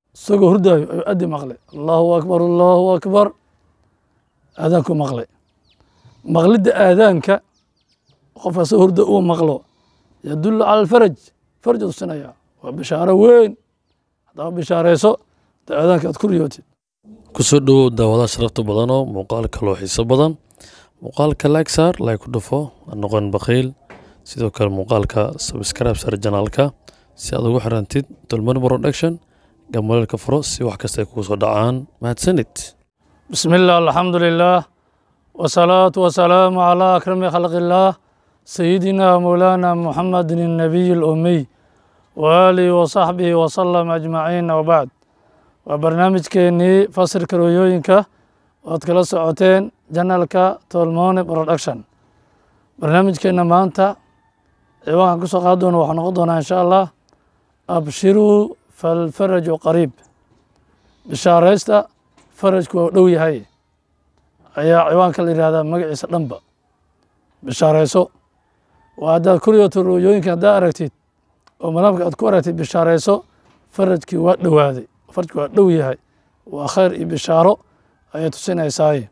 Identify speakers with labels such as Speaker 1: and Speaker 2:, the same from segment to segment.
Speaker 1: isagoo hurdaayo ayuu addi maqlay allahu akbar allahu akbar aadaanku maqlay maqlidda aadaanka qofka soo hurda uu maqlo yadullu cala alfaraj faraj tusinaya waa bishaaro weyn haddaba bishaarayso da aadaanka aad ku riyootid
Speaker 2: kusoo dhowow daawadaha sharafta badanoo muuqaalka loo xiiso badan muuqaalka like saar like ku dhufo ha noqon bakhiil sidoo kale muuqaalka subscribe sar janaalka si aad ugu xirantid dulmar production gamaleelka furo si wax kasta ay kugu soo dhacaan mahadsanid
Speaker 1: بسم الله الحمد لله والصلاة والسلام على أكرم خلق الله سيدنا مولانا محمد النبي الأمي وآله وصحبه وسلم أجمعين وبعد وبرنامج كيني فصل كرويوينكا وأتكلا سعوتين جنالكا تولموني برودكشن برنامج كينا مانتا ciwaankan kusoo qaadi doona waxaa noqon doonaa insha allah abshiruu falfaraju qariib bishaaraysta farajku waa dhow yahay ayaa ciwaanka la yihahdaa magaciisa dhanba bishaarayso waa haddaad kuriyoto rooyooyinka haddaa aragtid oo malaamka aad ku aragtid bishaarayso farajkii waa dhowaaday farajki waa dhow yahay waa khayr iyo bishaaro ayay tusinaysaay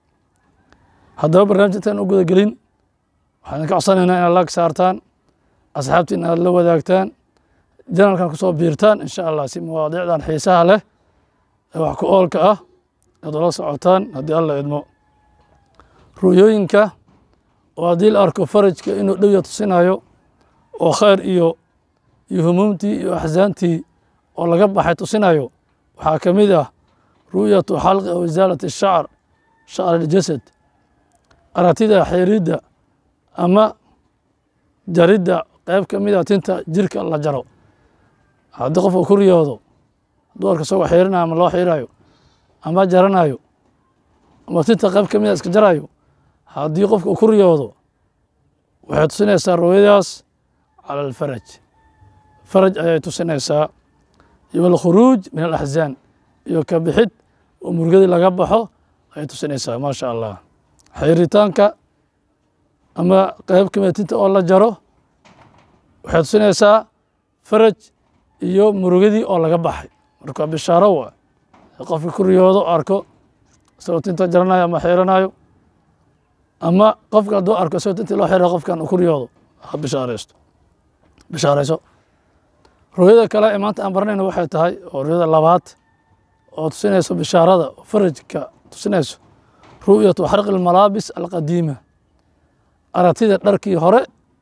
Speaker 1: haddaba barnaamij intaan u guda gelin waxaan idinka codsanaynaa inaad laag saartaan asxaabtii in aad la wadaagtaan janalkan kusoo biirtaan insha allah si mawaadiicdan xiisaha leh ee wax ku oolka ah aad ula socotaan haddii alla idmo ruuyooyinka oo haddii la arko farajka inuu dhowya tusinayo oo khayr iyo iyo humuumtii iyo axsaantii oo laga baxay tusinayo waxaa ka mid ah ru'yatu xalqi aw isaalati shacr shacr aljasad aragtida xiridda ama jaridda qayb ka mid a tinta jirka la jaro haddii qofka ku riyoodo duwarka isagoo xiirinayo ama loo xiirayo ama jaranayo ama tinta qayb ka mid a iska jarayo haddii qofka uu ku riyoodo waxay tusinaysaa ruuyadaas cala alfaraj faraj ayay tusinaysaa iyo alkhuruuj min alaxzaan iyo ka bixid oo murugadii laga baxo ayay tusinaysaa maa sha allah xiiritaanka ama qayb ka mid a tinta oo la jaro waxay tusinaysaa faraj iyo murugadii oo laga baxay marka bishaaro waa qofka ku riyoodo arko isagoo tinta jaranayo ama xiiranayo ama qofka hadduu arko isagoo tintii loo xira qofkan uu ku riyoodo ha bishaaraysto bishaarayso ruyada kale ee maanta aan baranayna waxay tahay oo ruyada labaad oo tusinayso bishaarada oo farajka tusinayso ru'yatu xarqi almalaabis alqadiima aragtida dharkii hore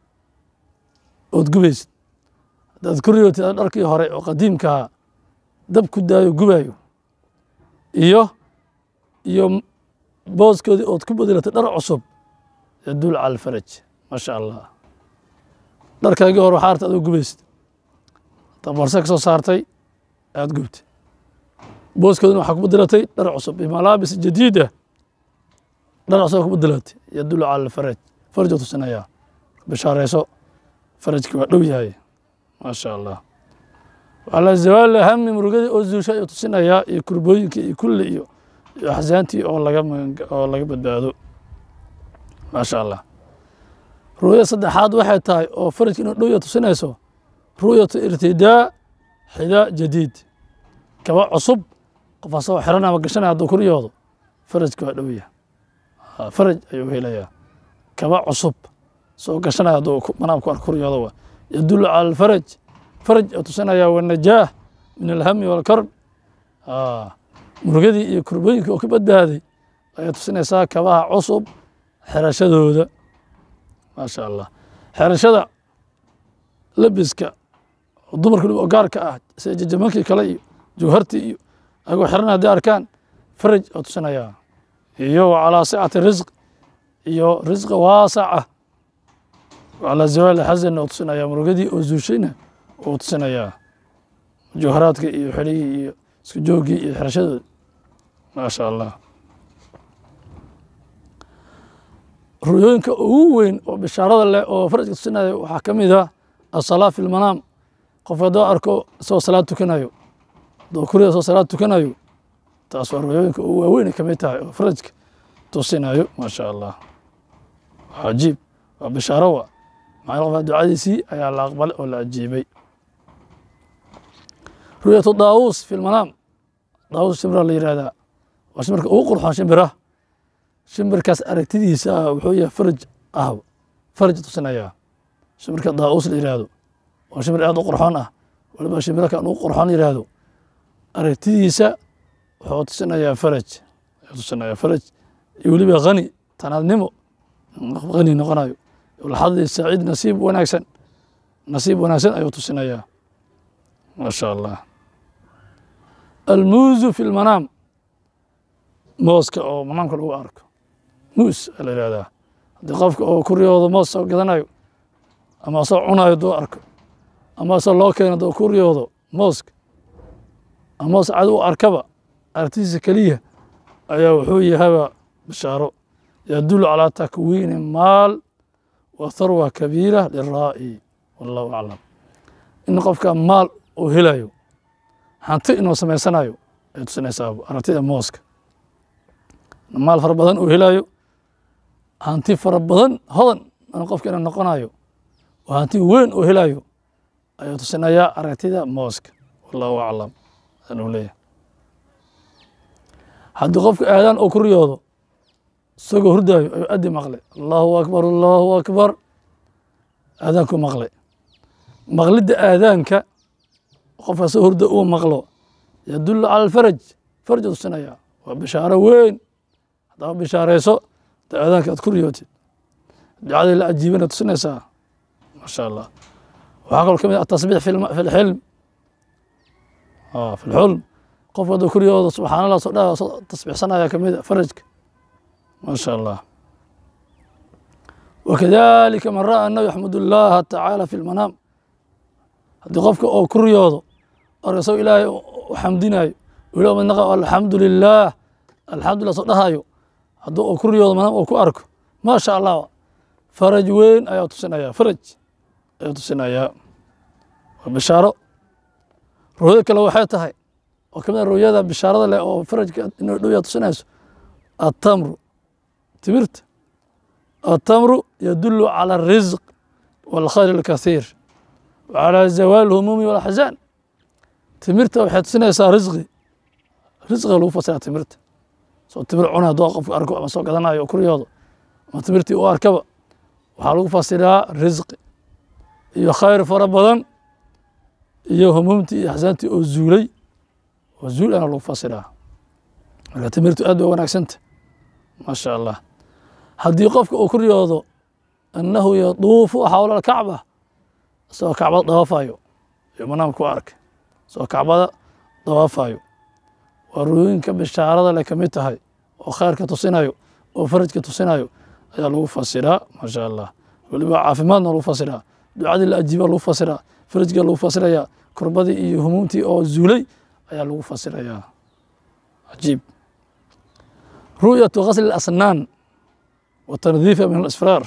Speaker 1: ood gubaysid haddaad ku riyootid dharkii hore oo qadiimkaha dab ku daayo gubayo iyo iyo booskoodii ood ku bedelatay dhar cusub yaduul cala alfaraj maa sha allah dharkaagii hore waxaa arta adoo gubaysid haddaad barse ka soo saartay aad gubtay booskoodina waxaa ku bedelatay dhar cusub bimalaabis jadiida dhar cusub ku bedelatay yaduul cala alfaraj faraj oo tusinayaa bishaarayso farajki waa dhow yahay maa sha allah calaa zawaali hami murugadii oo zuusha ayuu tusinayaa iyo kurbooyinkii iyo kulli iyo iyo axsaantii oo laga oo laga badbaado maa sha allah ru'yada saddexaad waxay tahay oo farajka inuu dhowya tusinayso ru'yatu irtidaa xidaa jadiid kaba cusub qof asagoo xiran ama gashanaya hadduu ku riyoodo farajki waa dhowya faraj ayuu helayaa kaba cusub soo gashanaya hadduu manaamku arko ku riyoodo waa yadullu cala alfaraj faraj oo tusinaya wanajaah min alhami walkarb murugadii iyo kurbooyinkii oo ka badbaaday ayay tusinaysaa kabaha cusub xerashadooda maa sha allah xerashada labiska oo dumarka waliba gaarka ah sida jajamankii kale iyo jawhartii iyo ayagoo xiran haddii arkaan faraj oo tusinaya iyo calaa sicati risq iyo risqa waasaca calaa zawaali xasan oo tusinaya murugadii oo zuushayna oo tusinayaa jawharaadka iyo xelihii iyo isku joogii iyo xerashadooda maa sha allah ruyooyinka ugu weyn oo bishaarada leh oo farajka tusinaya waxaa ka mid ah asalaa fi lmanaam qofka haddoo arko isagoo salaad tukanayo haddoo kuriya isagoo salaad tukanayo taas waa ruyooyinka ugu waaweyn ka mid tahay oo farajka tusinayo maa sha allah cajiib waa bishaaro wa maxaa qofka ducadiisii ayaa la aqbalay oo la ajiibay ru'yatu daawuus fi lmanaam daawuus shimbira la yihahdaa waa shimbirka ugu qurxoon shimbiraha shimbirkaas aragtidiisa wuxuu yahay faraj ah faraj tusinaya shimbirka daawuus la yihahdo waa shimbir aad u qurxoon ah waliba shimbira kan ugu qurxoon yihahdo aragtidiisa wuxuu tusinayaa faraj wuxuu tusinayaa faraj iyo weliba hani tanaadnimo hani noqonayo laxadii saciid nasiib wanaagsan nasiib wanaagsan ayuu tusinayaa ma sha allah almuuzu fi lmanaam mooska oo manaamka lagu arko muus aa la yihahdaa haddii qofka oo kuryooda moos soo gadanayo ama asoo cunayo duu arko ama asoo loo keeno duu kuryoodo mooska ama moos cad u arkaba aragtidiisa keliya ayaa wuxuu yahaba bishaaro yadulu calaa takwiini maal wa tharwa kabiira liraa'i wallahu aclam in qofka maal uu helayo hanti inuu samaysanayo ay tusinaysaa aragtida mooska maal fara badan uu helayo hanti fara badan hodan in qofka inuu noqonayo oo hanti weyn uu helayo ayuu tusinayaa aragtida mooska wallahu aclam anuu leeyahay haddii qofka aadaan uu ku riyoodo isagoo hurdaayo ayuu addi maqlay allahu akbar allahu akbar aadaanku maqlay maqlidda aadaanka qofka soo hurda uu maqlo yadullu cala alfaraj faraj tusinaya waa bishaaro weyn haddaba bishaarayso da aadaanka aad ku riyootid ducadii la ajiibana tusinaysaa maasha allah waxaa kaloo ka mid ah atasbiix fi lxilm fi lxulm qofka hadduu ku riyoodo subxaan allah soo dhaa soo tasbiixsanaya ka mid a farajka ما شاء الله وكذلك من رأى أنه يحمد الله تعالى في المنام haddii qofka oo ku riyoodo orasoo ilaahay u xamdinayo ilo midnaqa alxamdu lilaah alxamdulilah soo dhahayo hadduu oo ku riyoodo manaam oo ku arko maa sha allah faraj weyn ayaa tusinaya faraj ayaa tusinayaa waa bishaaro ru'yada kale waxay tahay oo kamid a ru'yada bishaarada leh oo farajka inuu dhow yaa tusinayso التمر تمرت التمر يدل على الرزق والخير الكثير وعلى زوال الهموم والأحزان تمرت waxay tusinaysaa risqi risqiga lagu fasira timirta soo timir cuna doo qofka arko ama soo gadanayo ku riyoodo ama timirtii u arkaba waxaa lagu fasiraa risqi iyo khayr fara badan iyo humuumtii iyo axsaantii oo zuulay oo zuul ana lagu fasiraa marka timirtu aad bay wanaagsanta maa sha allah haddii qofka uu ku riyoodo annahu yaduufu xawla alkacba isagoo kacbada dawaafayo iyo manaamka ku arkay isagoo kacbada dawaafayo waa ruyooyinka bishaarada leh ka mid tahay oo khayrka tusinayo oo farajka tusinayo ayaa lagu fasiraa maa sha allah weliba caafimaadna lagu fasiraa ducadii la ajiiba lagu fasiraa farajka lagu fasirayaa kurbadii iyo humuumtii oo zuulay ayaa lagu fasirayaa cajiib ru'yatu gasli اlasnaan watandiifa min alasfraar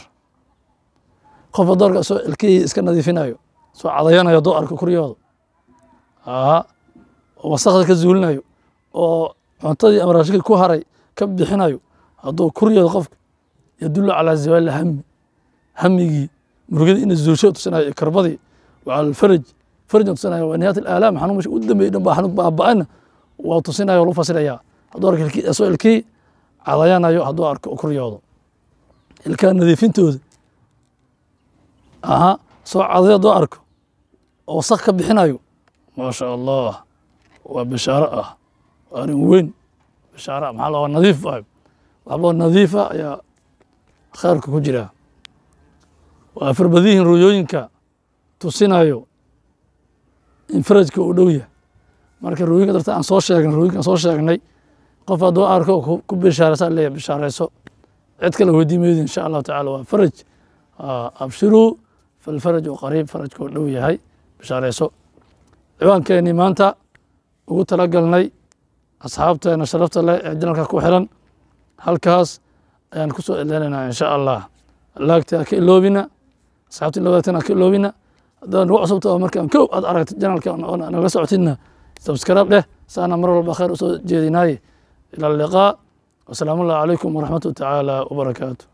Speaker 1: qofka doorka soo ilkihii iska nadiifinayo soo cadayanayo doo arka kuryooda aa oo wasakda ka zuulinayo oo cuntadii ama raashikii ku haray ka bixinayo hadduu kuryooda qofka yadulu calaa zawaali hami hamigii murugada ina zuulsho tusinayo iyo karbadii wa cala alfaraj farajna tusinayo wa nihaayat alaalaam xanuun meesha u dambeeyey dhan baa xanuun baaba'ana waa tusinayo lagu fasirayaa hadduu arka ilkii soo ilkihii cadayanayo hadduu arko kuryoodo ilkaa nadiifintooda aha soo cadayo hadduu arko oo wasak ka bixinayo maa sha allah waa bishaaro ah waa arrin weyn bishaaro ah maxaa la waa nadiif ah waxboo nadiifa ayaa khayrka ku jira waa farbadihin ruyooyinka tusinayo in farajka uu dhow yahay marka ruyinka darta aan soo sheegnay ruyinka aan soo sheegnay qof hadduu arko ku bishaaraysa leeyahay bishaarayso cid kale weydii maydi insha allahu tacala waa faraj abshiruu falfaraju qariib farajkuu dhow yahay bishaarayso ciwaankeenii maanta ugu talagalnay asxaabteena sharafta leh ee janalka ku xiran halkaas ayaan ku soo eleenaynaa insha allah laagta ha ka iloobina asxaabta in la wadaagtana ha ka iloobina haddaad nagu cusubta oo markaan kow aad aragtid janalka nagala socotidna subscribe dheh saana mar walba khayr usoo jeedinaaye إلى اللقاء والسلام الله عليكم ورحمة تعالى وبركاته